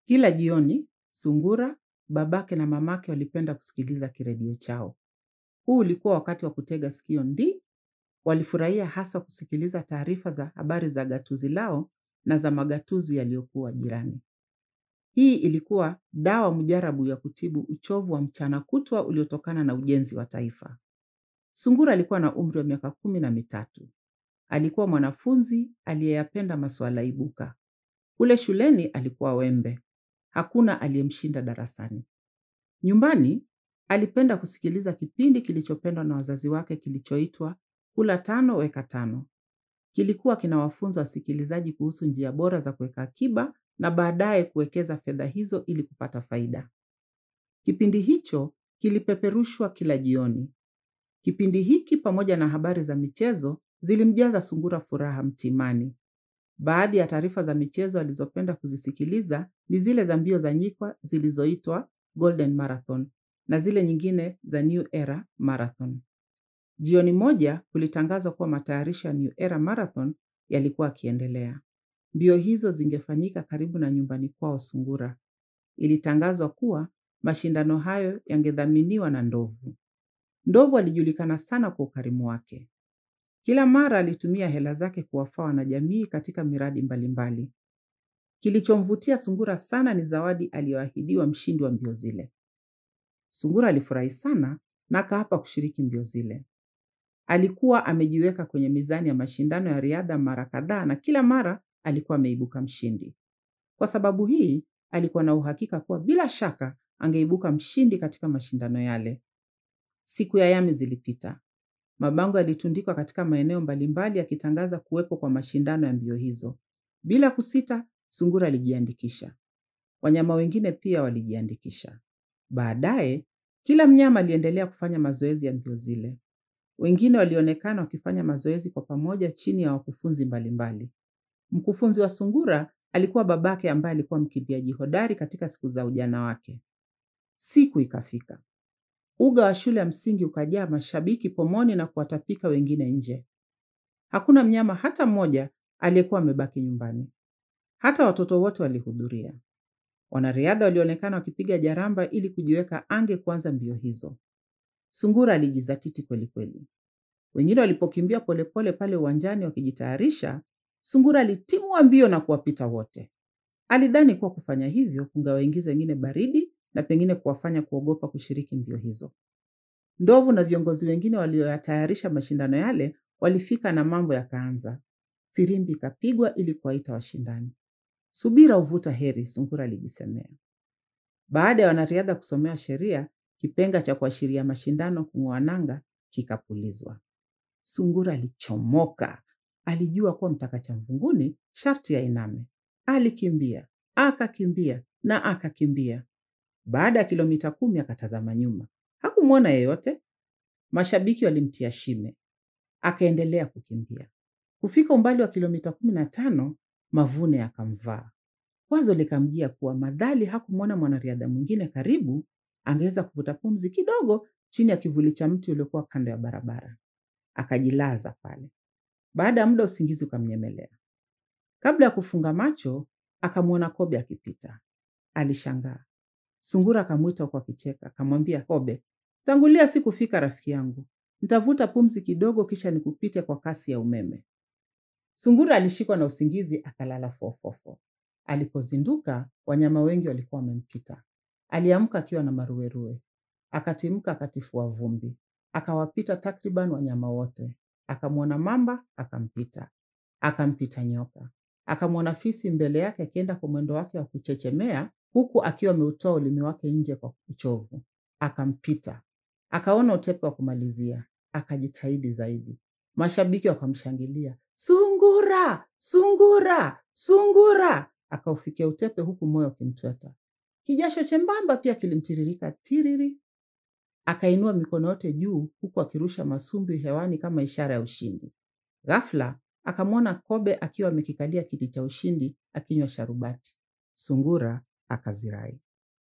Kila jioni, Sungura, babake na mamake walipenda kusikiliza kiredio chao. Huu ulikuwa wakati wa kutega sikio ndi, walifurahia hasa kusikiliza taarifa za habari za gatuzi lao na za magatuzi yaliyokuwa jirani. Hii ilikuwa dawa mujarabu ya kutibu uchovu wa mchana kutwa uliotokana na ujenzi wa taifa. Sungura alikuwa na umri wa miaka kumi na mitatu. Alikuwa mwanafunzi aliyeyapenda masuala ibuka. Kule shuleni alikuwa wembe. Hakuna aliyemshinda darasani. Nyumbani alipenda kusikiliza kipindi kilichopendwa na wazazi wake kilichoitwa Kula Tano Weka Tano. Kilikuwa kinawafunza wasikilizaji kuhusu njia bora za kuweka akiba na baadaye kuwekeza fedha hizo ili kupata faida. Kipindi hicho kilipeperushwa kila jioni. Kipindi hiki pamoja na habari za michezo zilimjaza Sungura furaha mtimani. Baadhi ya taarifa za michezo alizopenda kuzisikiliza ni zile za mbio za nyikwa zilizoitwa Golden Marathon na zile nyingine za New Era Marathon. Jioni moja kulitangazwa kuwa matayarisho ya New Era Marathon yalikuwa yakiendelea. Mbio hizo zingefanyika karibu na nyumbani kwao Sungura. Ilitangazwa kuwa mashindano hayo yangedhaminiwa na ndovu. Ndovu alijulikana sana kwa ukarimu wake. Kila mara alitumia hela zake kuwafaa wanajamii katika miradi mbalimbali. Kilichomvutia Sungura sana ni zawadi aliyoahidiwa mshindi wa mbio zile. Sungura alifurahi sana na akaapa kushiriki mbio zile. Alikuwa amejiweka kwenye mizani ya mashindano ya riadha mara kadhaa na kila mara alikuwa ameibuka mshindi. Kwa sababu hii, alikuwa na uhakika kuwa bila shaka angeibuka mshindi katika mashindano yale. Siku ya yami zilipita. Mabango yalitundikwa katika maeneo mbalimbali yakitangaza kuwepo kwa mashindano ya mbio hizo. Bila kusita, Sungura alijiandikisha. Wanyama wengine pia walijiandikisha. Baadaye, kila mnyama aliendelea kufanya mazoezi ya mbio zile. Wengine walionekana wakifanya mazoezi kwa pamoja chini ya wakufunzi mbalimbali. Mkufunzi wa Sungura alikuwa babake ambaye alikuwa mkimbiaji hodari katika siku za ujana wake. Siku ikafika. Uga wa shule ya msingi ukajaa mashabiki pomoni na kuwatapika wengine nje. Hakuna mnyama hata mmoja aliyekuwa amebaki nyumbani. Hata watoto wote walihudhuria. Wanariadha walionekana wakipiga jaramba ili kujiweka ange kuanza mbio hizo. Sungura alijizatiti kweli kweli. Wengine walipokimbia polepole pale uwanjani wakijitayarisha, Sungura alitimua mbio na kuwapita wote. Alidhani kuwa kufanya hivyo kungewaingiza wengine baridi na pengine kuwafanya kuogopa kushiriki mbio hizo. Ndovu na viongozi wengine walioyatayarisha mashindano yale walifika na mambo yakaanza. Firimbi ikapigwa ili kuwaita washindani. Subira huvuta heri, Sungura alijisemea. Baada ya wanariadha kusomewa sheria, kipenga cha kuashiria mashindano kung'oa nanga kikapulizwa. Sungura alichomoka. Alijua kuwa mtaka cha mvunguni sharti ainame. Alikimbia, akakimbia na akakimbia. Baada ya kilomita kumi akatazama nyuma, hakumwona yeyote. Mashabiki walimtia shime, akaendelea kukimbia. Kufika umbali wa kilomita kumi na tano, mavune yakamvaa. Wazo likamjia kuwa madhali hakumwona mwanariadha mwingine karibu, angeweza kuvuta pumzi kidogo chini ya kivuli cha mti uliokuwa kando ya barabara. Akajilaza pale. Baada ya muda usingizi ukamnyemelea. Kabla ya kufunga macho, akamwona kobe akipita. Alishangaa. Sungura akamwita huku akicheka, akamwambia kobe, tangulia si kufika rafiki yangu, nitavuta pumzi kidogo kisha nikupite kwa kasi ya umeme. Sungura alishikwa na usingizi akalala fofofo. Alipozinduka, wanyama wengi walikuwa wamempita. Aliamka akiwa na maruerue, akatimka akatifua vumbi, akawapita takriban wanyama wote. Akamwona mamba akampita, akampita nyoka, akamwona fisi mbele yake akienda kwa mwendo wake wa kuchechemea huku akiwa ameutoa ulimi wake nje kwa uchovu. Akampita, akaona utepe wa kumalizia, akajitahidi zaidi. Mashabiki wakamshangilia, sungura, sungura, sungura! Akaufikia utepe huku moyo ukimtweta. Kijasho chembamba pia kilimtiririka tiriri. Akainua mikono yote juu huku akirusha masumbi hewani kama ishara ya ushindi. Ghafla akamwona kobe akiwa amekikalia kiti cha ushindi akinywa sharubati. Sungura akazirai.